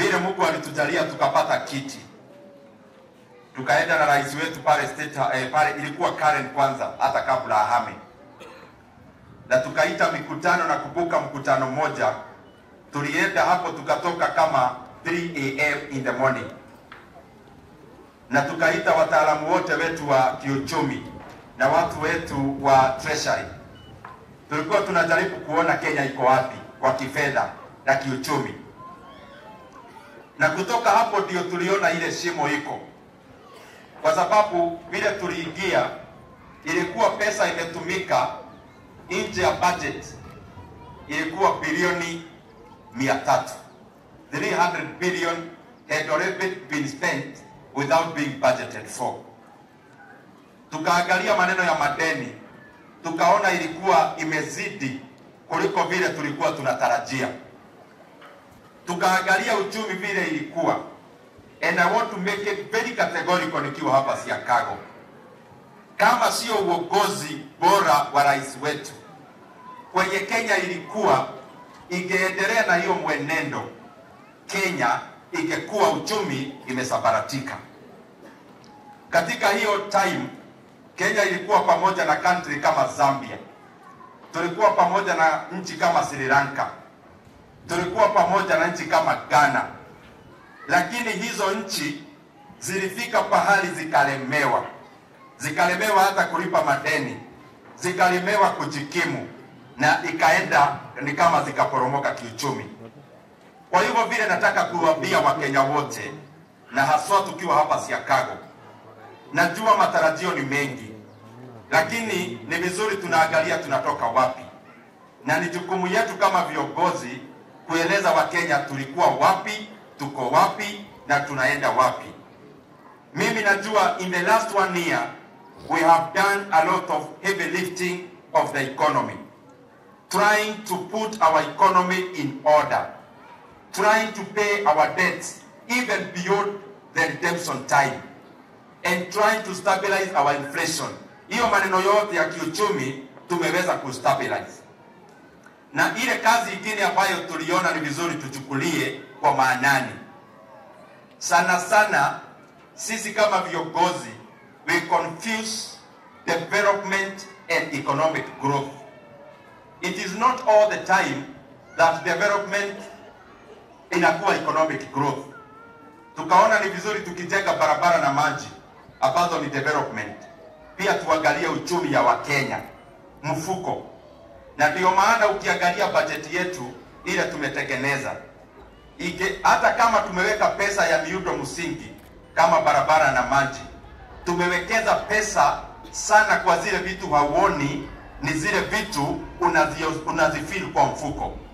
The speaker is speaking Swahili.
vile Mungu alitujalia tukapata kiti, tukaenda na rais wetu pale state, eh, pale ilikuwa Karen kwanza, hata kabla ahame, na tukaita mikutano na kubuka mkutano mmoja. Tulienda hapo tukatoka kama 3 am in the morning, na tukaita wataalamu wote wetu wa kiuchumi na watu wetu wa treasury. Tulikuwa tunajaribu kuona Kenya iko wapi kwa kifedha na kiuchumi, na kutoka hapo ndio tuliona ile shimo iko, kwa sababu vile tuliingia ilikuwa pesa imetumika nje ya budget, ilikuwa bilioni mia tatu 300 billion had already been spent without being budgeted for. Tukaangalia maneno ya madeni, tukaona ilikuwa imezidi kuliko vile tulikuwa tunatarajia. Tukaangalia uchumi vile ilikuwa, and I want to make it very categorical nikiwa hapa Siakago, kama sio uongozi bora wa rais wetu kwenye Kenya ilikuwa ingeendelea na hiyo mwenendo, Kenya ingekuwa uchumi imesambaratika. Katika hiyo time Kenya ilikuwa pamoja na country kama Zambia, tulikuwa pamoja na nchi kama Sri Lanka, tulikuwa pamoja na nchi kama Ghana, lakini hizo nchi zilifika pahali zikalemewa, zikalemewa hata kulipa madeni, zikalemewa kujikimu, na ikaenda ni kama zikaporomoka kiuchumi. Kwa hivyo vile nataka kuwaambia Wakenya wote na haswa tukiwa hapa Siakago, najua matarajio ni mengi, lakini ni vizuri tunaangalia tunatoka wapi, na ni jukumu yetu kama viongozi kueleza Wakenya tulikuwa wapi, tuko wapi na tunaenda wapi. Mimi najua in the last one year we have done a lot of heavy lifting of the economy trying to put our economy in order trying to pay our debts even beyond the redemption time and trying to stabilize our inflation. Hiyo maneno yote ya kiuchumi tumeweza kustabilize, na ile kazi ingine ambayo tuliona ni vizuri tuchukulie kwa maanani sana sana, sisi kama viongozi we confuse development and economic growth. It is not all the time that development inakuwa economic growth. Tukaona ni vizuri tukijenga barabara na maji ambazo ni development, pia tuangalie uchumi ya Wakenya, mfuko. Na ndio maana ukiangalia bajeti yetu ile tumetengeneza ike, hata kama tumeweka pesa ya miundo msingi kama barabara na maji, tumewekeza pesa sana kwa zile vitu hauoni, ni zile vitu unazio- unazifeel kwa mfuko